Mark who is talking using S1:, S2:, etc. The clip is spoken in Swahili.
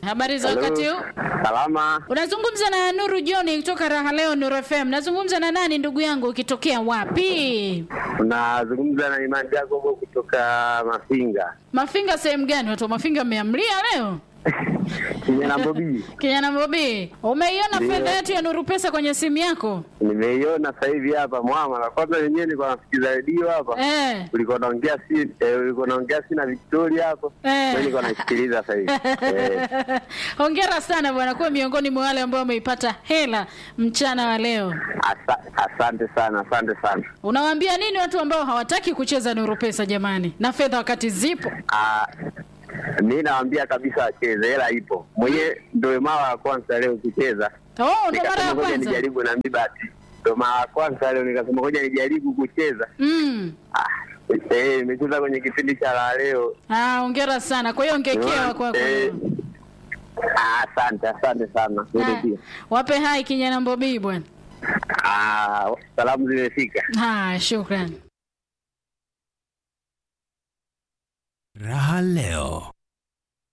S1: Habari za
S2: Hello.
S1: wakati huu?
S2: Salama.
S1: Unazungumza na Nuru John kutoka Raha Leo Nuru FM. Nazungumza na nani ndugu yangu ukitokea wapi?
S2: Unazungumza na Imani Jacobo kutoka Mafinga.
S1: Mafinga sehemu gani? Watu wa Mafinga mmeamlia leo?
S2: Kijana Bobi.
S1: Kijana Bobi, umeiona
S2: Ndio.
S1: fedha yetu ya Nuru Pesa kwenye simu yako?
S2: Nimeiona sasa hivi hapa mwama. Na kwanza wenyewe nilikuwa nasikiza redio hapa.
S1: Eh.
S2: Ulikuwa naongea si eh, ulikuwa naongea si na Victoria hapo.
S1: Eh.
S2: Mimi nilikuwa naisikiliza sasa hivi. Eh.
S1: Hongera sana bwana, kuwa miongoni mwa wale ambao wameipata hela mchana wa leo.
S2: Asa, asante sana, asante sana.
S1: Unawaambia nini watu ambao hawataki kucheza Nuru Pesa jamani, na fedha wakati zipo?
S2: Ah, mi nawaambia kabisa wacheze, hela ipo. Mwenyewe ndio mara ya kwanza leo kucheza.
S1: Oh, ndo mara
S2: Nikasema
S1: ya
S2: ngoja
S1: kwanza.
S2: nijaribu na mimi bahati. Ndio mara ya kwanza leo nikasema ngoja nijaribu kucheza.
S1: Mm.
S2: Ah, eh, nimecheza kwenye kipindi cha la leo.
S1: Ah, hongera sana. Kwa hiyo ongekewa kwako.
S2: Eh, ah, Asante, asante sana. Wewe
S1: Ah,
S2: pia.
S1: Wape hai kijana Mbobii bwana.
S2: Ah, salamu zimefika.
S1: Haya, shukrani.
S3: Raha leo.